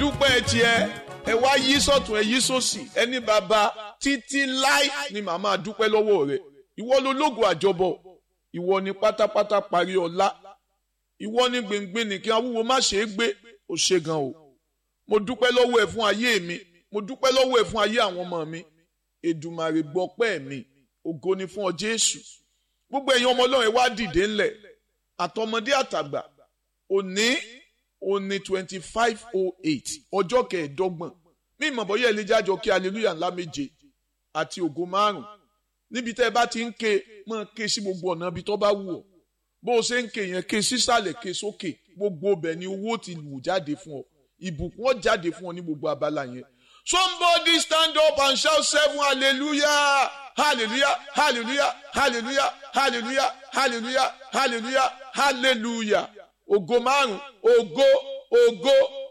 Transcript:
dúpẹ́ tiẹ̀ ẹ wá yí sọ̀tún ẹ yí sòsì ẹni bàbá títí láì ni màmá dúpẹ́ lọ́wọ́ rẹ̀ ìwọ ló lógo àjọbọ ìwọ ni pátápátá parí ọlá ìwọ ni gbìngbìn ní kí awúwo má ṣe é gbé ó ṣe gan o mo dúpẹ́ lọ́wọ́ ẹ fún ayé mi mo dúpẹ́ lọ́wọ́ ẹ fún ayé àwọn ọmọ mi Èdùmàrè gbọpẹ́ mi ògo ni fún ọ Jésù gbogbo ẹ̀yin ọmọ Ọlọ́run ẹ wá dìde ńlẹ̀ àtọmọdé àtàgbà òní òní twenty five oh eight ọjọ́ kẹẹ̀ẹ́dọ́gbọ̀n mí ìmọ̀ bọ́yá ẹ lè jájọ kí hallelujah ńlá méje àti ògo márùn níbi tẹ́ ẹ bá ti ń ké máa ké sí gbogbo ọ̀nà ibi tó bá wù ọ́ bó o ṣe ń ké yẹn ké sísàlẹ̀ ké sókè gbogbo ọbẹ̀ ni owó ti wù jáde fún ọ ìbùkún ọ jáde fún ọ ní gbogbo abala yẹn somebody stand up and shout seven hallelujah hallelujah hallelujah hallelujah hallelujah hallelujah hallelujah hallelujah ògo márùn ògo ògo